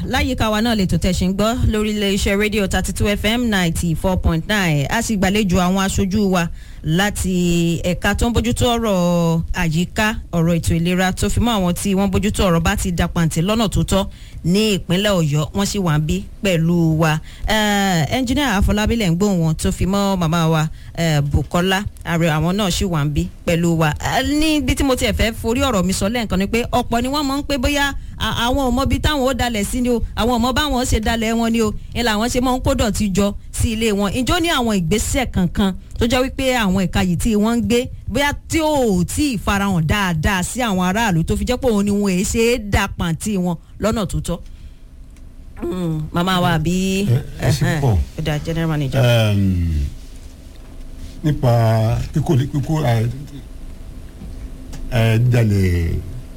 láyìíká wa náà lè tó tẹ̀sí ń gbọ́ lórí iléeṣẹ́ rédíò thirty two fm ninety four point nine a sì gbàlejò àwọn aṣojú wa láti ẹ̀ka tó ń bójútó ọ̀rọ̀ àyíká ọ̀rọ̀ ètò ìlera tó fi mọ́ àwọn tí wọ́n bójútó ọ̀rọ̀ bá ti dapàǹtì lọ́nà tó tọ́ ní ìpínlẹ̀ ọ̀yọ́ wọ́n sì wà ń bí pẹ̀lú wa ẹnjìnìà àfọlábí lẹ̀ ń gbóhùn wọn tó fi mọ́ màmá wa eh, bukola ààrẹ àwọn náà sì wà ń bí pẹ̀lú wa Eh, níbi tí mo tiẹ̀ fẹ́ forí ọ̀rọ̀ mi sọ lẹ́ǹkan ni pé ọ̀pọ̀ ni wọ́n mọ̀ ń pé bóyá a- àwọn ọmọ bíi táwọn ó dalẹ̀ sí ni o àwọn ọmọ báwọn ṣe dalẹ̀ wọn ni o ni làwọn ṣe mọ̀ ń kó dọ̀tí jọ sí ilé wọn ìjọ ní àwọn ìgbésẹ̀ kankan tó jẹ́ wípé àwọn ẹ̀ka yìí tí wọ́n ń gbé bóyá tí ò tí ì farahàn dáadáa sí àwọn aráàlú tó fi jẹ́ pé òun ni wọn èé ṣe é dà pàǹtí wọn lọ́nà tó tọ́. Mm, màmá wa àbí Ẹ- ẹ ṣe pọ̀. ẹ̀dá general manager. um, nípa kíkó kíkó ẹ ẹ jalè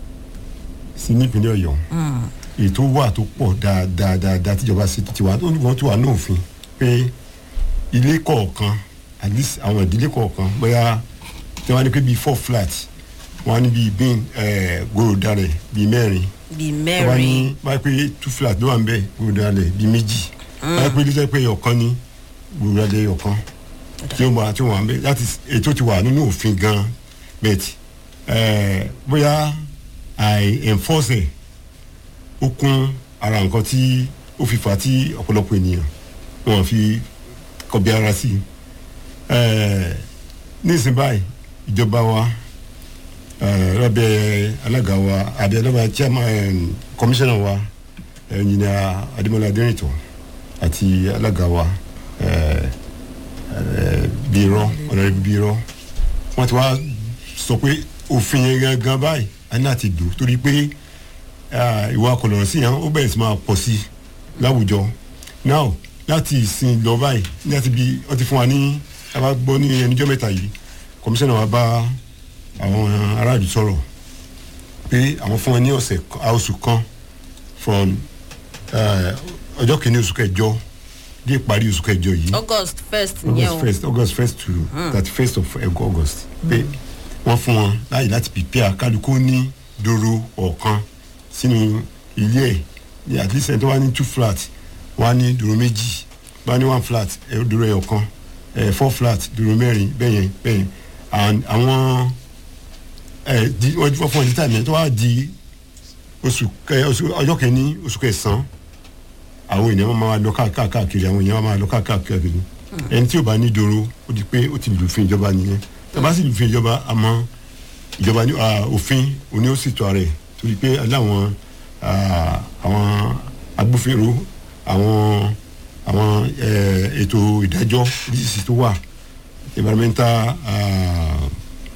sí nípínlẹ̀ ọ̀yọ́ Mm, ètò wà tó pọ̀ dáadáa dáadáa tíjọba sí ti wà wọ́n ti wà ní òfin pé ilé kọ̀ọ̀kan at least àwọn ìdílé kọ̀ọ̀kan bóyá tí wọ́n á ní pé bíi four flat wọ́n á ní bíi bin gòròdàrẹ̀ bíi mẹ́rin bíi tó bá ní mẹ́rin báyìí pé two flat ló wà ń bẹ̀ gòròdàrẹ̀ bíi méjì báyìí pé ilé pé ọ̀kan ní gòròdàrẹ̀ ọ̀kan tí ó máa tí ó wà ń bẹ̀ láti ètò ti wà nínú òfin gan bẹ́ẹ̀tì bóyá àì enforce ẹ̀ ó kún ara nǹkan tí ó fi fà á tí ọ̀pọ̀lọpọ̀ ènìyàn wọn fi kọbi ara sí i Eh, nísìnyí báyìí ìjọba wa eh, lábẹ́ alága wa àbí lábẹ́ chairman eh, commissioner wa ẹnjìnìà adémọlá adérìntàn àti alága wa eh, eh, bírọ ọ̀nàrẹ́bí bírọ wọ́n ti wá sọ pé òfin yẹn gangan báyìí a ní láti dùn torí pé ah, ìwà kọlọ̀rọ̀ sí yẹn ó bẹ̀rẹ̀ sí máa pọ̀ sí láwùjọ now láti ìsìn lọ báyìí láti bí wọ́n ti fún wa ní a bá gbọ́ ní ẹnìjọ́ mẹ́ta yìí kọmíṣánná wa bá àwọn aráàlú sọ̀rọ̀ pé àwọn fún wọn ní ọ̀sẹ̀ kan- oṣù kan from eh, ọjọ́ kìíní oṣù kẹjọ dé ìparí oṣù kẹjọ yìí august first yẹn august o first august first to thirty first of august pé wọ́n fún wọn láyè láti prepare kálukú ní dòrò ọ̀kan sínú ilé ẹ̀ ní at least ẹni tó wá ní two flat wọ́n á ní dòrò méjì bá ní one flat ẹ̀ dòrò ẹ̀ ọ̀kan ẹ̀ four flat dòrò mẹ́rin bẹ́yẹn bẹ́yẹn and àwọn ẹ̀ di wọ́n fún wọn ní tàbí tó wá di oṣù kẹ oṣù ọjọ́ kẹ́ni oṣù kẹsàn-án àwọn ènìyàn máa lọ káà- káàkiri àwọn ènìyàn máa lọ káà- káàkiri ẹni tí ò bá ní dòrò ó di pé ó ti lùfin ìjọba nìyẹn tàbá sì lùfin ìjọba àmọ́ ìjọba ní ah, òfin òní ó sì tọ́ ara ẹ̀ torí pé aláwọn ah, àwọn agbófinró àwọn àwọn eh, ètò ìdájọ́ oríṣiríṣi tó wà environmental ah,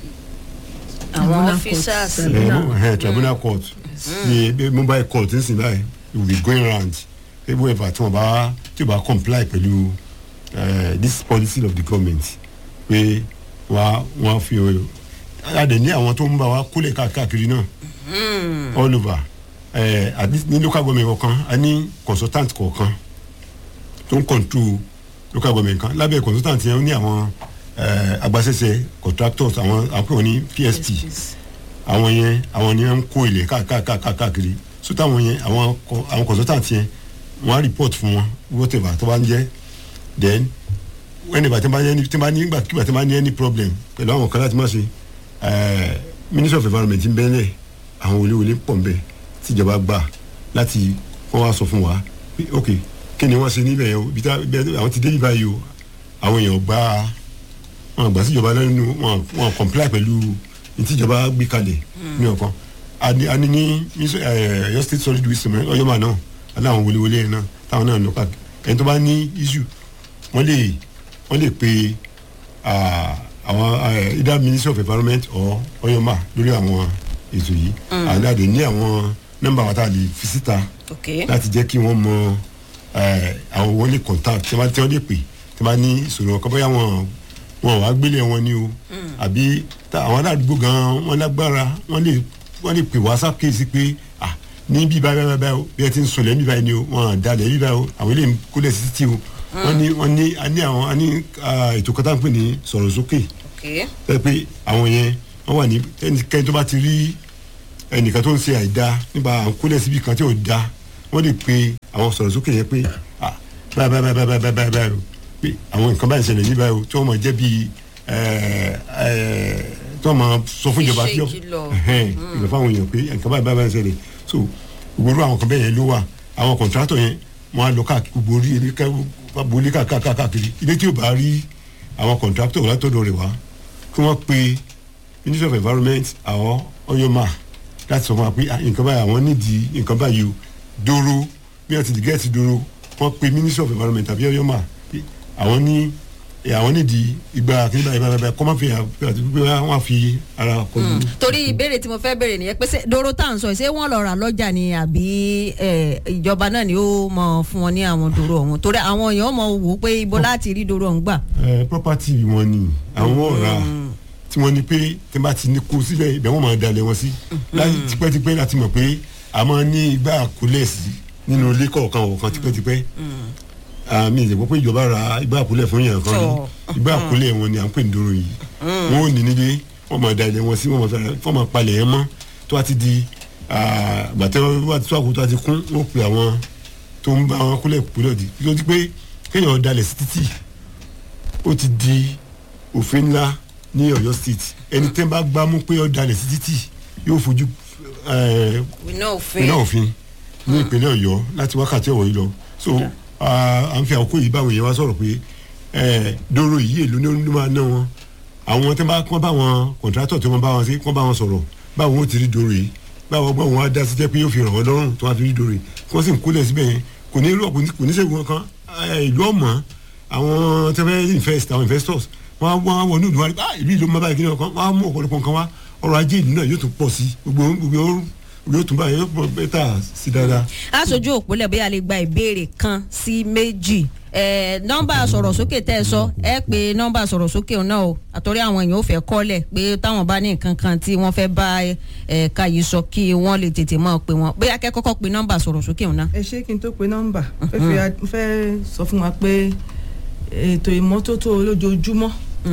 àwọn Tribunal officers court. uh, uh, tribunal court the the mobile court n sin báyìí will be going round whoever tí wọn bá tí wọn bá comply pẹ̀lú uh, this policy of the government pé wọ́n wọ́n fi adé ní àwọn tó ń bá wa kólẹ̀ káàkiri náà all over uh, at least ní local government kọ̀ọ̀kan a ní consultant kọ̀ọ̀kan tó ń control local government kan lábẹ́ consultant yẹn ó ní àwọn uh, agbaṣẹ́ṣe contractors àwọn àwọn pè wọ́n ní PSP àwọn yẹn àwọn ni wọn ń kó ilẹ̀ káàkiri so táwọn yẹn àwọn kọ- àwọn consultant yẹn wọn á report fún wọn whatever tó bá ń jẹ́ then whenever tí wọ́n bá ní tí wọ́n bá ní nígbàkigbà tí wọ́n bá ní any problem pẹ̀lú àwọn kan láti má ṣe eh, ministry of environment ń bẹ́ẹ̀ àwọn wòlíwòlí pọ̀ ń bẹ̀ tíjọba gbà láti wọ́n wá sọ fún wa pé ok kí ni wọ́n ṣe níbẹ̀ yẹn o ibi tá ibi àwọn ti dé ibà yìí o àwọn èèyàn gbà wọn gbà síjọba lẹ́nu wọn wọn comply pẹ̀lú ìtìjọba gbé kalẹ̀ ní ọ̀kan ani ani ní mísọ ẹ Ọ̀yọ́ state solid waste mẹ Ọ̀yọ́ máa náà aláwọn wọléwọlé yẹn náà táwọn náà lọ káàkiri ẹni tó bá ní issue wọ́n lè wọ́n lè pe ah, àwọn eh, either ministry of environment or Ọ̀yọ́mà lórí àwọn ètò yìí àdáde ní àwọn nọ́mbà wa tá a lè fi síta ok láti jẹ́ kí wọ́n mọ eh, àwọn wọn lè contact tí wọ́n tí wọ́n lè pè tí wọ́n bá ní ìṣòro ọkọ bóyá wọn wọn wàá gbélé wọn ni o àbí tá- àwọn aládùúgbò gan wọn lágbára wọn lè wọn lè pè wá sákèsí pé ah ní bí báyìí báyìí báyìí o bí ẹ ti ń sọlẹ̀ bí báyìí ni o wọn dalẹ̀ bí báyìí o àwọn eléyìí kólẹ̀ sí títì o wọn ní wọn ní a ní àwọn a ní ah, ètò kan tá à ń pè ní sọ̀rọ̀ sókè ok ẹ pé àwọn yẹn wọn wà ní ẹnikẹ́ni tó bá ti rí ẹnìkan tó ń ṣe àìda nípa à ń kólẹ̀ síbi kan tí ò da wọ́n lè pe àwọn sọ̀rọ̀ sókè yẹn pé ah báyìí báyìí báyìí báyìí báyìí báyìí o pé àwọn nǹkan báyìí ń ṣẹlẹ̀ ní báyìí o tí wọ́n máa jẹ́ bíi tí wọ́n máa sọ fún ìjọba Iṣẹ́ tí ìkìlọ̀. ìlọ fáwọn èèyàn pé nǹkan báyìí báyìí báyìí ń ṣẹlẹ̀ so gbogbo àwọn kan bẹ́ẹ̀ yẹn ló wà àwọn kọ̀ǹtrátọ̀ yẹn wọ́n á lọ káàkiri gbogbo orí ilé káàkiri káàkiri ilé tí ò bá rí àwọn kọ̀ǹtrátọ̀ látọ̀dọ̀ rẹ̀ wá kí wọ́n pe ministry of environment àwọn ọyọ́mà láti sọ fún wa pé ah, nǹkan báyìí àwọn nídìí nǹkan báyìí o dóró bí wọ́n ti di gẹ́ẹ̀tì dóró wọ́n pe ministry of environment àbí ọyọ́mà pé àwọn ní ẹ, àwọn nídìí ìgbà kí báyìí báyìí báyìí kọ́ máa fi hàn pé àti pé wọ́n á fi ara kọlu. torí ìbéèrè tí mo fẹ́ béèrè nìyẹn pé ṣé doro tá à ń sọ yìí, ṣé wọ́n lọ rà lọ́jà ni àbí ẹ, ìjọba náà ni ó mọ fún wọn ní àwọn doro ọ̀hún torí àwọn èèyàn mọ wò ó pé ibo láti rí doro ọ̀hún gbà. ẹ property wọn ni àwọn ọ̀ra tí wọ́n ní pé tí wọ́n bá ti ní kó síbẹ̀ ibẹ̀ wọ́n máa dalẹ̀ wọn sí láti tipẹ́tipẹ́ láti mọ̀ pé a máa ní igbá àkólẹ̀ sí nínú ilé kọ̀ọ̀kan ọ̀kan tipẹ́tipẹ́ àmì ìjẹ̀bọ́ pé ìjọba ra igbá àkólẹ̀ fún yàn kan ní Tọ́. igbá àkólẹ̀ wọn ni à ń pè ní dòrò yìí wọ́n ò ní nílé wọ́n máa dalẹ̀ wọn sí wọ́n máa fẹ́ràn wọ́n máa palẹ̀ yẹn mọ́ tó wá ti di gbàtẹ́ wọ́n ti tó àkótó àti kún wọ́n pe àwọn tó ń bá wọn kólẹ̀ kólẹ̀ di ló ti pé kéèyàn dalẹ̀ sí títì ó ti di òfin ńlá ní Ọ̀yọ́ state ẹni tẹ́ bá gbámú pé ó dalẹ̀ sí títì yóò fojú eh, iná òfin ìpínlẹ̀ òfin ní ìpínlẹ̀ Ọ̀yọ́ láti wákàtí ọ̀wọ́ yìí lọ so ah, à ń fi àkókò yìí báwọn èèyàn wá sọ̀rọ̀ pé eh, dóró yìí èlò ní ló máa ná wọn àwọn tẹ́ bá kọ́ bá wọn kọ̀ǹtrátọ̀ tí wọ́n bá wọn sí kọ́ bá wọn sọ̀rọ̀ báwọn ó ti rí dóró yìí báwọn gbọ́ wọn á dá sí jẹ́ pé yóò fi ràn wọ́n lọ́rùn tó wá fi rí dóró yìí kí wọ́n sì ń kólẹ̀ síbẹ̀ yẹn kò ní kò ní kò ní sẹ́gun kan eh, ìlú ọ̀mọ́ àwọn tẹ́ fẹ́ invest àwọn investors wọ́n á wọ́n á wọ ní ìlú wa ah ìlú ìlú mọ́ báyìí kí ni ọkàn wọ́n á mú ọ̀pọ̀lọpọ̀ nǹkan wá ọrọ̀ ajé ìlú náà yóò tún pọ̀ sí gbogbo gbogbo yóò tún báyìí yóò pọ̀ bẹ́tà sí dáadáa. aṣojú òpólẹ̀ bóyá lè gba ìbéèrè kan sí méjì ẹ nọ́mbà sọ̀rọ̀ sókè tẹ́ ẹ sọ ẹ pé nọ́mbà sọ̀rọ̀ sókè náà o àtọ́rí àwọn èèyàn ò fẹ́ kọ́lẹ̀ pé táwọn bá ní nǹkan kan tí wọ́n fẹ́ bá ẹ̀ka yìí sọ kí wọ́n lè tètè mọ̀ pé wọ́n bóyá kẹ́ kọ́kọ́ pe nọ́mbà sọ̀rọ̀ sókè náà. ẹ ṣé kí n tó pe nọ́mbà fẹ́ fi a- fẹ́ sọ fún wa pé ètò ìmọ́tótó olójoojúmọ́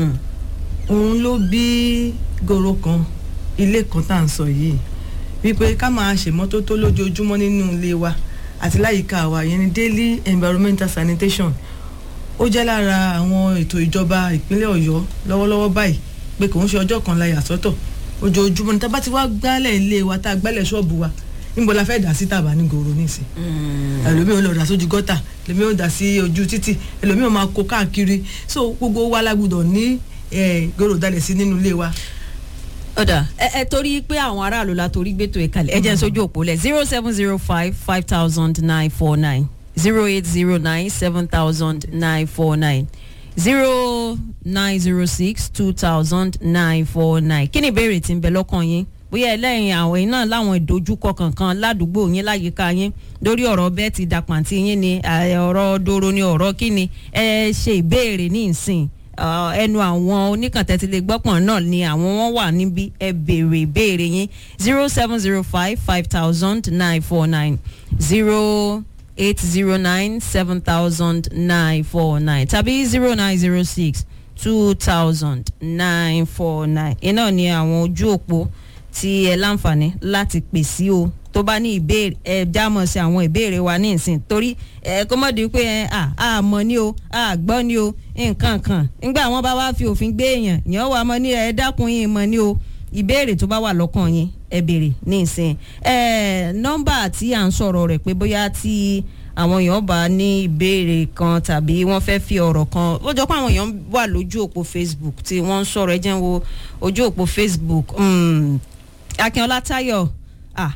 òun ló bí goro kan ilé kan tá à ń sọ yìí wípé ká máa ṣèmọ́tótó lójoojúmọ́ nínú ilé wa àti láyìíká wa yẹn ni daily environmental sanitation ó jẹ́ lára àwọn ètò ìjọba ìpínlẹ̀ ọ̀yọ́ lọ́wọ́lọ́wọ́ báyìí pé kò ń ṣe ọjọ́ kan la yà sọ́tọ̀ ojoojúmọ́ ní tá a bá ti wá gbálẹ̀ ilé wa tá a gbálẹ̀ ṣọ́ọ̀bù wa níbo la fẹ́ dà sí tàbá ní goro nísìn ẹlòmíì ò lọ dà sójú gọ́tà ẹlòmíì ò dà sí ojú títì ẹlòmíì ò máa kó káàkiri so gbogbo wa la gbọ́dọ̀ ní eh, goro dalẹ̀ sí nínú ilé wa ọ̀dà ẹ ẹ torí pé àwọn aráàlú la torí gbẹ́tò ẹ̀ kalẹ̀ ẹ jẹ́ n sójú òpó lẹ̀ zero seven zero five five thousand nine four nine zero eight zero nine seven thousand nine four nine zero nine zero six two thousand nine four nine kí ni ìbéèrè tí ń bẹ lọ́kàn yín bóyá ẹlẹ́yìn àwọn yìí náà láwọn ìdojúkọ kankan ládùúgbò yín láyìíká yín lórí ọ̀rọ̀ bẹ́ẹ̀ ti dàpàǹtì yín ni eh, ọ̀rọ̀ doro ni ọ̀rọ̀ kí ni ẹ ṣe ìbéèrè ní ìsìn Uh, ẹnu àwọn oníkàntẹ́tìlẹ̀ gbọ́pọ̀n náà ni àwọn wọn wà níbi ẹ béèrè ìbéèrè yín zero seven zero five five thousand nine four nine zero eight zero nine seven thousand nine four nine tàbí zero nine zero six two thousand nine four nine iná ni àwọn ojú òpó tí ẹ láǹfààní láti pè sí o tó bá ní ìbéèrè ẹ jámọ̀ sí àwọn ìbéèrè wa ní ìsìn torí ẹ kó mọ̀ di pé ẹ à á mọ̀ ní o à gbọ́ ní o nǹkan kan nígbà wọn bá wá fi òfin gbé èèyàn yẹn wà mọ́ ní ẹ dákun yín mọ̀ ní o ìbéèrè tó bá wà lọ́kàn yín ẹ béèrè ní ìsìn ẹ nọ́mbà tí à ń sọ̀rọ̀ rẹ̀ pé bóyá tí àwọn èèyàn bá ní ìbéèrè kan tàbí wọ́n fẹ́ fi ọ̀rọ̀ kan ó jọ pé àwọn èèyàn wà lójú òpó Facebook tí wọ́n ń sọ̀rọ̀ ẹ jẹ́ n wo ojú òpó Facebook mm, Akínọlá Táyọ̀ ah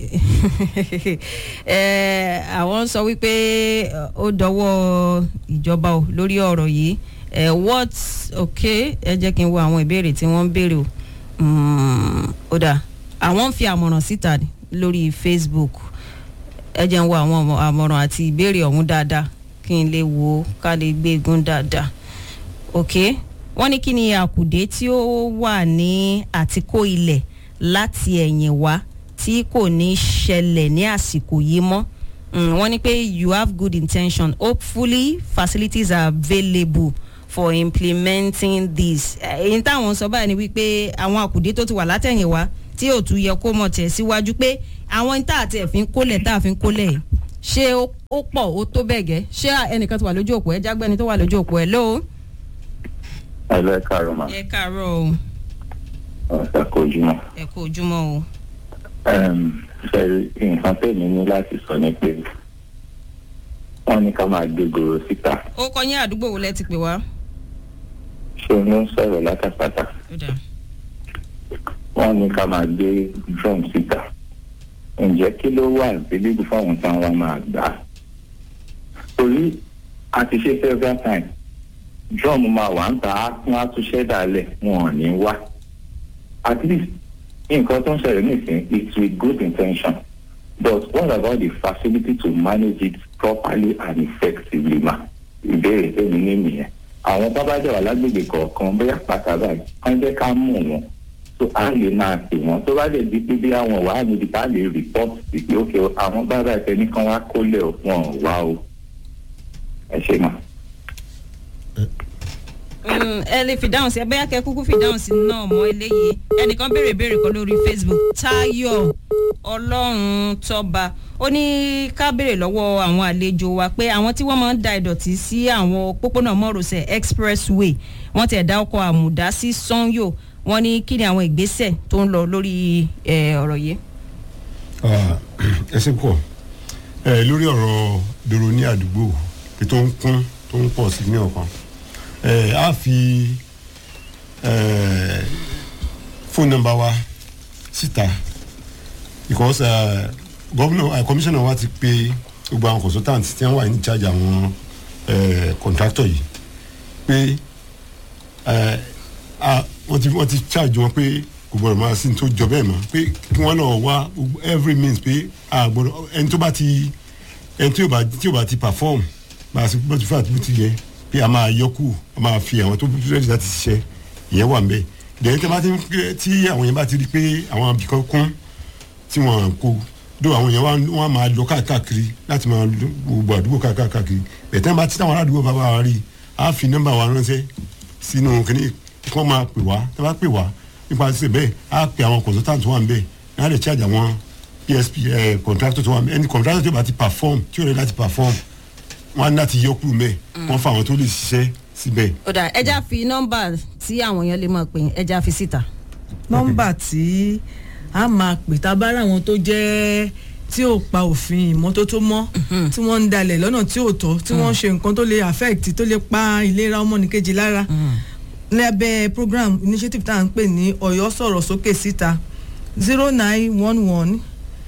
ẹ àwọn sọ wípé ó dọwọ́ ìjọba o lórí ọ̀rọ̀ yìí ẹ what ok ẹ jẹ́ kí n wo àwọn ìbéèrè tí wọ́n ń béèrè o Mm, ó dà àwọn ń fi àmọ̀ràn síta ni lórí Facebook ẹ jẹ́ n wo àwọn àmọ̀- àmọ̀ràn àti ìbéèrè ọ̀hún dáadáa kí n lè wo ká lè gbé egun dáadáa ok wọ́n ní kí ni àkùdé tí ó wà ní àtikó ilẹ̀ láti ẹ̀yìn wá tí kò ní ṣẹlẹ̀ ní àsìkò yìí mọ́ Mm, wọ́n ní pé you have good intention hopefully facilities are available for implementing this èyí táwọn sọ báyìí ni wípé àwọn àkùdé tó ti wà látẹ̀yìn wá tí ò tún yẹ kó mọ̀ tẹ̀ síwájú pé àwọn tá àti ẹ̀fín kólẹ̀ tá àfin kólẹ̀ yìí ṣé ó ó pọ̀ ó tó bẹ́ẹ̀ gẹ́ ṣé ẹnìkan ti wà lójú òpó ẹ jágbẹ́ni tó wà lójú òpó ẹ lóo. ẹ lọ ẹ káàárọ̀ mà ẹ káàárọ̀ o ọ̀sẹ̀ kò jùmọ̀. ẹ kú ojúmọ́ o. ṣe nǹkan tèmi ní láti sọ ni pé wọ́n ní ká máa gbé gòrò síta ó kọ yín àdúgbò wo lẹ ti pè wá. ṣé o ní ń sọ̀rọ̀ látàpátá ó dà wọ́n ní ká máa gbé drum síta ǹjẹ́ kí ló wà ìbílẹ̀ fáwọn táwọn wa máa gbà á torí a ti ṣe several times drum máa wà ń ta á tún á tún ṣẹ́dá lẹ̀ wọn ò ní wá at least nǹkan tó ń ṣẹlẹ̀ nísìnyí it's with good intention but what about the facility to manage it properly and effectively ma ìbéèrè tèmi ní nìyẹn àwọn bábá jẹ́ wà lágbègbè kọ̀ọ̀kan bóyá pàtàkì wọ́n jẹ́ ká mú wọn tó a lè máa pè wọ́n tó bá lè di pé bí àwọn wàá níbi tá a lè report sí pé ok àwọn bábá ìfẹ́ nìkan wá kólẹ̀ wọn ò wá o ẹ ṣe mà. Mm, ẹ lè fi dáhùn sí ẹ bóyá kẹ kúkú fi dáhùn sí náà mọ eléyìí ẹnìkan béèrè béèrè kan lórí facebook tayo ọlọ́run tọ́ba ó ní ká béèrè lọ́wọ́ àwọn àlejò wa pé àwọn tí wọ́n máa ń da ìdọ̀tí sí àwọn pópónà mọ́rọ̀sẹ̀ expressway wọ́n ti ẹ̀dá ọkọ̀ àmùdá sí sanyo wọ́n ní kí ni àwọn ìgbésẹ̀ tó ń lọ lórí eh, ọ̀rọ̀ yìí. Ah, ẹ ṣe pọ̀ ẹ lórí ọ̀rọ̀ dòrò ní àdúgbò pé tó ń kún tó ń pọ̀ sí ní ọ̀kan ẹ á fi ẹ fóònù nọ́mbà wa síta because ẹ gómìnà ẹ kọmíṣánná wa ti pe gbogbo àwọn consultant tí wọ́n wà ní charge àwọn ẹ contractor yìí pé ẹ a wọ́n ti wọ́n ti charge wọn pé kò gbọ́dọ̀ máa sí ní tó jọ bẹ́ẹ̀ mọ́ pé kí wọ́n lọ wá gbogbo every means pé a gbọ́dọ̀ ẹni tó bá ti ẹni tí ò bá tí ò bá ti perform bá a sì bá ti fà tó ti yẹ pé a máa yọkù a máa fi àwọn tó rẹ́dí láti ṣiṣẹ́ ìyẹn wà nbẹ dẹ̀yìn tí a bá ti ń pé tí àwọn yẹn bá ti rí pé àwọn abìkan kún tí wọ́n kó dó àwọn yẹn wọ́n á máa lọ káàkiri láti máa lọ gbogbo àdúgbò káàkiri bẹ̀tẹ́ bá ti táwọn aládùúgbò bá bá wa rí a fi nọ́mbà wa ránṣẹ́ sínú kìnìún kí wọ́n máa pè wá tí wọ́n bá pè wá nípa ṣe bẹ́ẹ̀ á pe àwọn consultant tó wà nbẹ̀ ní á lè charge àwọn psp ẹ̀ contractor tó wà nbẹ̀ ẹni contractor tó bá ti perform tí ò rẹ̀ láti perform wọ́n á ní láti yọ kúrò mẹ́ wọ́n fa àwọn tó lè ṣiṣẹ́ síbẹ̀. ó dà ẹja fi nọ́mbà tí àwọn èèyàn lè mọ̀ pé ẹja fi síta. nọ́mbà tí a máa pè tá a bá rà wọn tó jẹ́ tí ò pa òfin ìmọ́tótó mọ́ tí wọ́n ń dalẹ̀ lọ́nà tí ò tọ́ tí wọ́n ṣe nǹkan tó lè affect tó lè pa ìlera ọmọnìkejì lára lábẹ́ program initiative tá à ń pè ní ọ̀yọ́ sọ̀rọ̀ sókè síta zero nine one one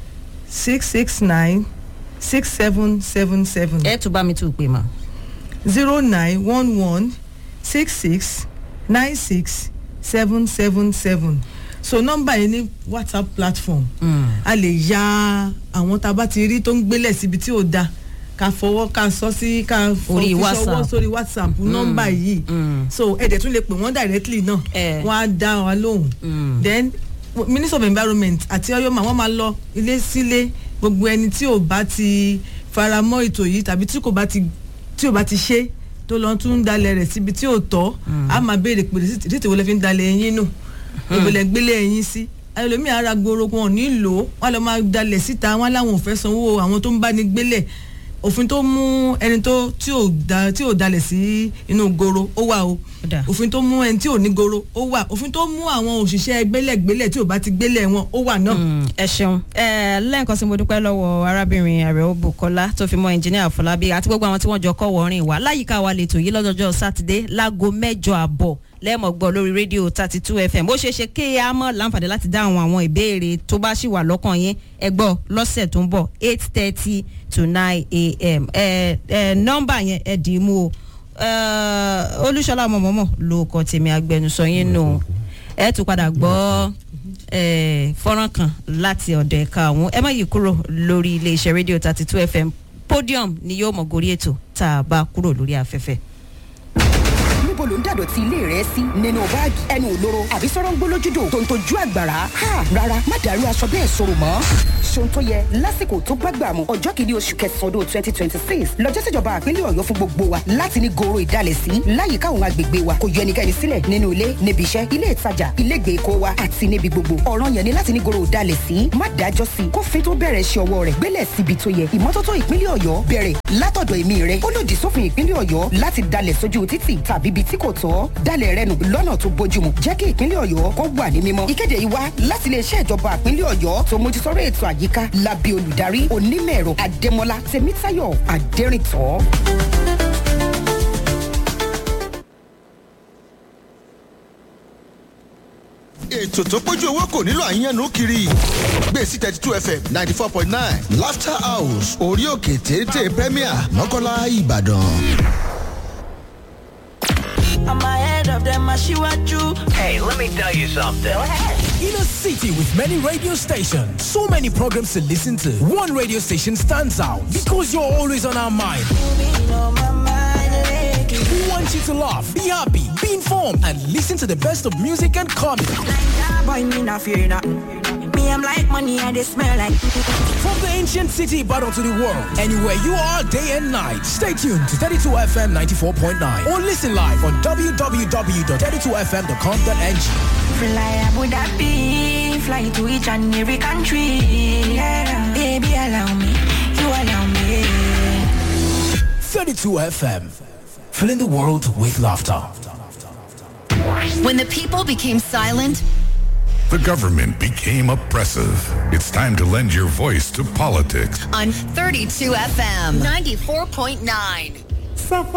six six nine six seven seven seven ẹ tún bá mi tún pè mọ́. zero nine one one six six nine six seven seven seven so nọ́mbà yìí ní whatsapp platform a lè ya àwọn tá a bá ti rí tó ń gbélẹ̀ síbi tí ò da ká fọwọ́ ká sọ sí ká fọ- Orí fi ṣọwọ́ WhatsApp. sórí whatsapp nọ́mbà yìí so ẹ dẹ̀ tún lè pè wọ́n directly náà Eh. wọ́n á dá wa lóhùn then minister of environment àti ọyọ́mà wọ́n máa lọ ilé sílé gbogbo ẹni tí ò bá ti faramọ́ ètò yìí tàbí tí kò bá ti tí ò bá ti ṣe tó lọ tún ń dalẹ̀ rẹ̀ síbi tí ò tọ́ a máa béèrè pé títí wo lẹ fi ń dalẹ̀ ẹyin nù ìbòlẹ̀ gbélé ẹyin sí ẹlòmíì ara gbòòrò wọn ò ní lò ó wọn lọ máa dalẹ̀ síta wọn láwọn ò fẹ́ sanwó àwọn tó ń bá ní gbélẹ̀ òfin tó mú ẹni tó tí ò da tí ò dalẹ̀ sí inú goro ó wà o Ó dà. òfin tó mú ẹni tí ò ní goro ó wà òfin tó mú àwọn òṣìṣẹ́ gbélẹ̀gbélẹ̀ tí ò bá ti gbélẹ̀ wọn ó wà náà. Mm, ẹ ṣeun ẹ lẹ́ẹ̀kan sí mo dúpẹ́ lọ́wọ́ arábìnrin àrẹ̀wò bukola tó fi mọ́ ẹnjìníà fọlábí àti gbogbo àwọn tí wọ́n jọ kọ́ wọ́ọ́rìn wá láyìíká wa lè tò yí lọ́jọ́jọ́ sátidé láago mẹ́jọ àbọ̀ lẹ́ẹ̀mọ̀ gbọ́ lórí rédíò thirty two fm ó ṣeé ṣe kí a mọ̀ láǹfààní láti dáhùn àwọn ìbéèrè tó bá ṣì wà lọ́kàn yín ẹ gbọ́ lọ́sẹ̀ tó ń bọ̀ eight thirty to nine a.m. ẹ ẹ nọ́mbà yẹn ẹ dì í mú o Eh, olúṣọlá mọ̀mọ́mọ́ ló kọ tèmi agbẹnusọ yín nù ẹ tún padà gbọ́ eh, fọ́nrán kan láti ọ̀dọ̀ ẹ̀ka ọ̀hún ẹ má yí kúrò lórí iléeṣẹ́ rédíò thirty two fm podium ni yóò mọ̀ gorí ètò tá a bá kúrò lórí afẹ́fẹ́. níbo ló ń dàdọ̀tí ilé rẹ sí nínú báàgì ẹnu òlóró àbí sọ̀rọ̀ ń gbólójúdò tó ń tojú àgbàrá ha rárá má dàrú aṣọ bẹ́ẹ̀ sọ̀rọ̀ mọ́ ṣohun tó yẹ lásìkò tó gbàgbà mu ọjọ́ kìíní oṣù kẹsàn-án ọdún twenty twenty six lọ́jọ́ tíjọba àpínlẹ̀ ọ̀yọ́ fún gbogbo wa láti ní goro ìdálẹ́sí láyìíká àwọn agbègbè wa kò yọ ẹnikẹ́ni sílẹ̀ nínú ilé níbi iṣẹ́ ilé ìtajà ilé ìgbèkó wa àti níbi gbogbo ọ̀ràn yẹn ni láti ní goro ìdálẹ́sí má dájọ́ sí i kófin tó bẹ̀rẹ̀ ṣe ọwọ́ rẹ̀ gbélẹ̀ síbi tó yẹ ìmọ́tótó ìpínlẹ̀ ọ̀yọ́ bẹ̀rẹ̀ látọ̀dọ̀ èmi rẹ̀ ó lòdì sófin ìpínlẹ̀ ọ̀yọ́ láti dalẹ̀ sójú títì tàbí ibi tí kò tọ́ dalẹ̀ rẹ nù lọ́nà tó bójúmu jẹ́ kí ìpínlẹ̀ ọ̀yọ́ kó wà ní mímọ́ ìkéde yìí wá láti iléeṣẹ́ ìjọba ìpínlẹ̀ ọ̀yọ́ tó mójútóró ètò àyíká lábẹ́ olùdarí onímọ̀-ẹ̀rọ adémọlá tèmítáyọ̀ adẹ́rìntọ́. ètò tó pójú owó kò nílò àyànnú kiri gbèsè thirty two fm ninety four point nine laughter house orí òkè téńté premier mọ́kànlá ìbàdàn. I'm ahead of them, Ashiwaju. Hey, let me tell you something. In a city with many radio stations, so many programs to listen to, one radio station stands out because you're always on our mind. We want you to laugh, be happy, be informed, and listen to the best of music and comedy. Boy, me not fear nothing. Me, I'm like money and they smell like. From the ancient city battle to the world, anywhere you are, day and night. Stay tuned to 32 FM 94.9 or listen live on www.32fm.com.ng. Fly Abu Dhabi, fly to each and every country. Yeah. Baby, allow me, you allow me. 32 FM, filling the world with laughter. When the people became silent, The government became oppressive. It's time to lend your voice to politics. on 32 FM 94.9.